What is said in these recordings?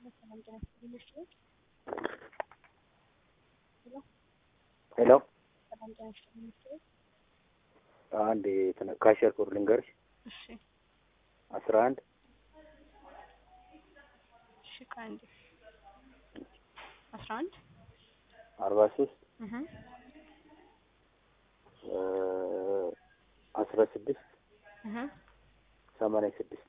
ሄሎ አንድ ካሸር ኮድ ልንገርሽ እሺ አስራ አንድ እሺ ከአንድ አስራ አንድ አርባ ሶስት እህ አስራ ስድስት እህ ሰማንያ ስድስት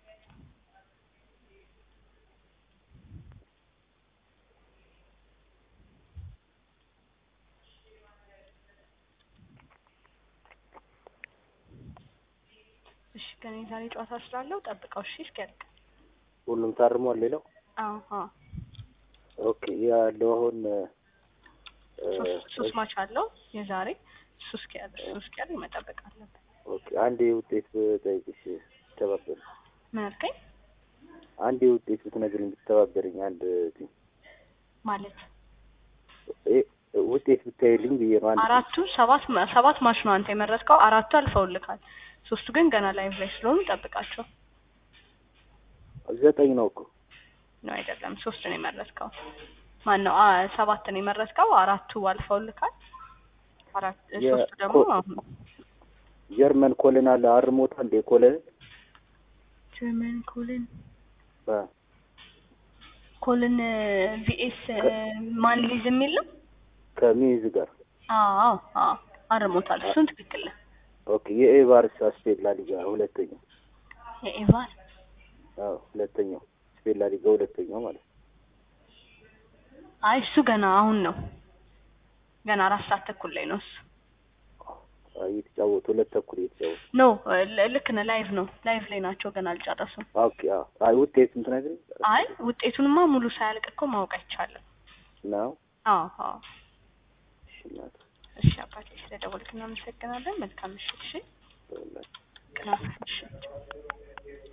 እሺ ከኔ ዛሬ ጨዋታ ስላለው ጠብቀው እሺ እስኪያልቅ ሁሉም ታርሟል። ሌላው አዎ አዎ ኦኬ ያለው አሁን ሶስት ሶስት ማች አለው የዛሬ እሱ እስኪያልቅ እሱ እስኪያልቅ መጠበቅ አለብን ኦኬ አንዴ ውጤት ብጠይቅሽ ተባበሪ ምን አልከኝ አንዴ ውጤት ብትነግሪኝ ብትተባበሪኝ አንድ ቲም ማለት እ ውጤት ብታይልኝ ብዬ ነው። አንድ አራቱ ሰባት ማ- ሰባት ማች ነው አንተ የመረጥከው አራቱ አልፈውልካል ሶስቱ ግን ገና ላይቭ ላይ ስለሆኑ ጠብቃቸው ዘጠኝ ነው እኮ ነው አይደለም ሶስት ነው የመረጥከው ማን ነው አ- ሰባት ነው የመረጥከው አራቱ አልፈውልካል አራት የ- ሶስቱ ደግሞ ኮ- አሁን ጀርመን ኮልን አለ አርሞታ እንዴ ኮልን ጀርመን ኮልን አ ኮልን ቪኤስ ማን ሊዝ የሚል ነው ከሚዝ ጋር አዎ አዎ አርሞታል እሱን ትክክል ነህ ኦኬ የኤቫርስ ስፔን ላሊጋ ሁለተኛው የኤቫን አዎ ሁለተኛው ስፔን ላሊጋ ሁለተኛው ማለት ነው። አይ እሱ ገና አሁን ነው ገና አራት ሰዓት ተኩል ላይ ነው እሱ አይ እየተጫወቱ ሁለት ተኩል እየተጫወቱ ኖ ል- ልክ ነህ ላይቭ ነው ላይቭ ላይ ናቸው ገና አልጨረሱም ኦኬ አዎ አይ ውጤቱን ትነግሪኝ አይ ውጤቱንማ ሙሉ ሳያልቅ እኮ ማወቅ አይቻልም ነው አዎ አዎ እሺ እናት እሺ አባቴ ስለደወልክ እናመሰግናለን መልካም ምሽት እሺ ተወላጅ ቅናት ምሽት